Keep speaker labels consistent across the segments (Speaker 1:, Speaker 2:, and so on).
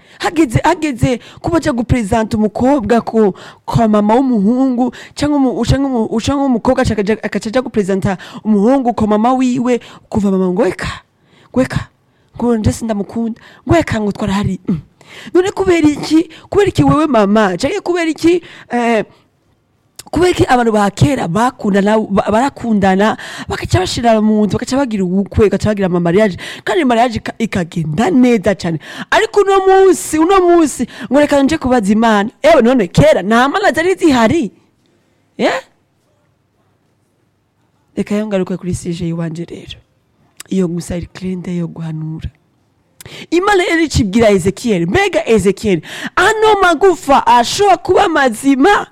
Speaker 1: hageze hageze kuba aja gupresenta umukobwa ku kwa mama w'umuhungu cyangwa umu- canke umu- canke umukobwa aca akaja- agaca aja gupresenta umuhungu kwa mama wiwe kuva mama ngo eka gweka ngo nje sindamukunda gweka ngo twarahari mm. none kubera iki kubera iki wewe mama canke kubera iki eh, kubera ko abantu ba kera bakundana ba- barakundana bakaca bashira mu nzu bakaca bagira ubukwe bakaca bagira ama mariage kandi mariage ika- ikagenda neza cyane ariko uno munsi uno munsi ngo reka nje kubaza imana ewe none kera nta mana zari zihari yeah? reka yo ngaruke kuri sije iwanje rero iyo gusa iri kirende yo guhanura imana yari icibwira ezekiyeli mbega ezekiyeli ano magufa ashobora kuba mazima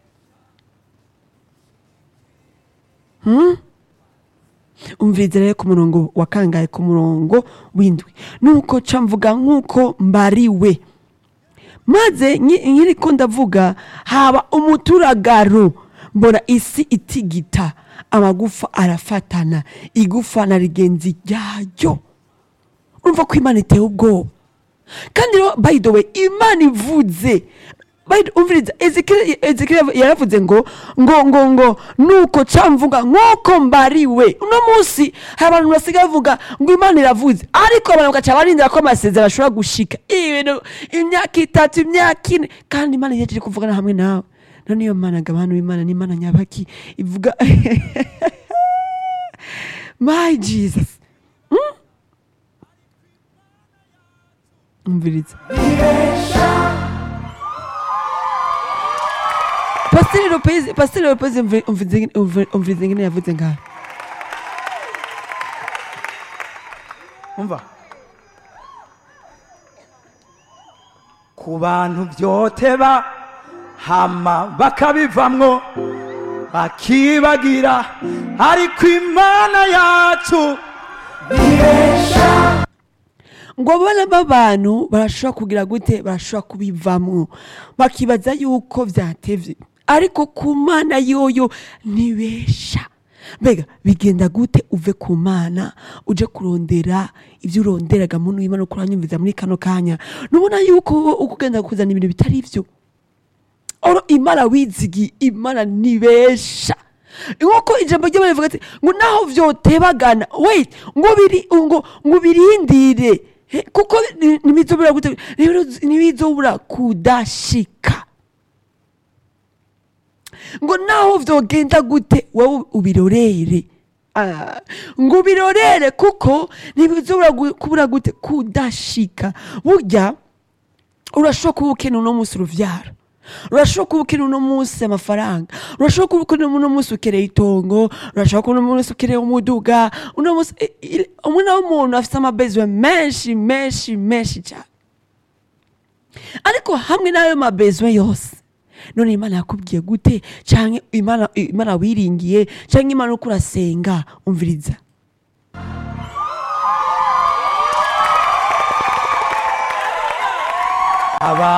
Speaker 1: umviriza rero ku murongo wa kangahe ku murongo w'indwi nuko ca mvuga nk'uko mbariwe maze nki- nkiriko ndavuga haba umuturagaro mbona isi itigita amagufa arafatana igufa na rigenzi ryayo urumva ko imana iteye ubwoba kandi rero by the way imana ivuze By the- umviriza Ezekiel Ezekiel yaravuze ngo ngo ngo ngo nuko camvuga nk'uko mbariwe uno munsi hari abantu basigaye bavuga ngo imana iravuze ariko abantu bagaca barindira ko amasezerano ashobora gushika ibintu imyaka itatu imyaka ine kandi imana yaje kuvugana hamwe nawe none iyo mana gabanu imana ni imana nyabaki ivuga my jesus Hmm? umviriza pasiteri lopez pasiteri lopez umvi- umviriza umvi- umviriza ingene yavuze ngaho
Speaker 2: umva ku bantu byoteba hama bakabivamwo bakibagira ariko imana yacu
Speaker 1: ngo abana b'abantu barashobora kugira gute barashobora kubivamwo bakibaza yuko byatevye ariko ku mana yoyo ntibesha mbega bigenda gute uve ku mana uje kurondera ibyo uronderaga muntu w'imana uko uranyumviza muri kano kanya nubona yuko wowe uko ugenda kuzana ibintu bitari byo oro imana wizigi imana nibesha nk'uko ijambo ry'imana rivuga ati ngo naho vyotebagana wait ngo biri ngo ngo birindire He, kuko ni- ntibizobura gute rero ntibizobura kudashika ngo naho vyogenda gute wowe ubirorere Ah, ngo ubirorere kuko ntibizobura gu- kubura gute kudashika burya urashobora kuba ukeneye uno munsi uruvyaro urashobora kuba ukeneye uno munsi amafaranga urashobora kuba ukeneye uno munsi ukeneye itongo urashobora kuba uno munsi ukeneye umuduga uno munsi i- i- umwana w'umuntu afite amabezwe menshi menshi menshi cyane ariko hamwe n'ayo mabezwe yose none imana yakubwiye gute cyangwa imana imana wiringiye cyangwa imana uko urasenga umviriza
Speaker 2: aba